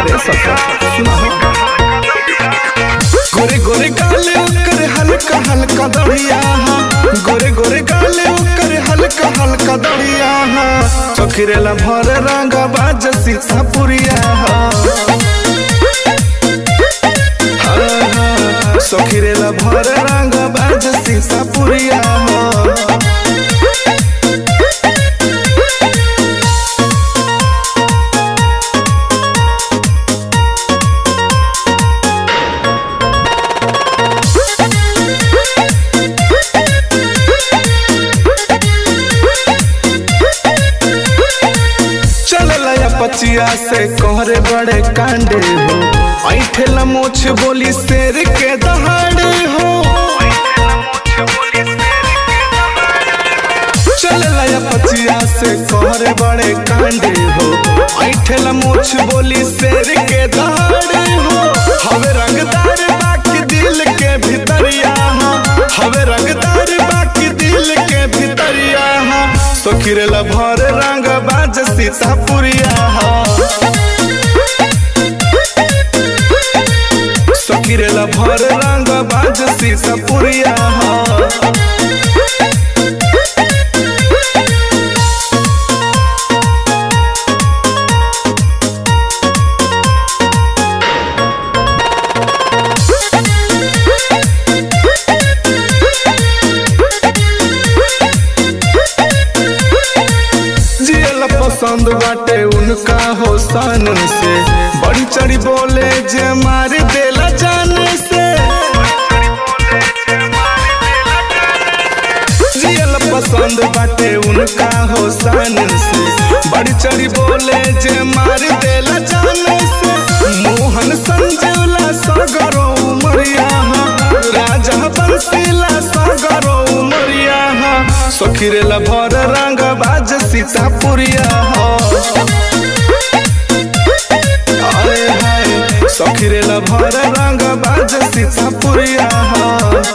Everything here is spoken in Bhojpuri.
अरे सखा सुना गोरे गोरे गाले ओकर हल्का हल्का दड़िया हा गोरे गोरे गाले ओकर हल्का हल्का दड़िया हा चखिरेला भर रंग बाज सीसा पुरिया हा सखिरेला भर रंग बाज सीसा पुरिया हा चलला या पचिया से कोहरे बड़े कांडे हो ऐठेला मोछ बोली शेर के दहाड़े हो चलला या पचिया से कोहरे बड़े कांडे हो ऐठेला मोछ बोली शेर के दहाड़े हो हवे रंगदार बाकी दिल के भीतरिया हा हवे रंगदार बाकी दिल के भीतरिया हा सोखिरेला भर रंग बाज सीतापुरिया हा सखिरेला भर रंग बाज सीतापुरिया हा जियल पसंद बाटे उनका हो सन से बड़ी चढ़ी बोले जे मार देला जान से जियल पसंद बाटे उनका हो सन से बड़ी चढ़ी बोले जे मार देला जान से मोहन संजीवला सगरो उमरिया हा राजा बंसीला सगरो उमरिया हा सखिरेला भर रंग बाज सीतापुरिया हो आए हाय सखिरेला भर रंग बाज सीतापुरिया हो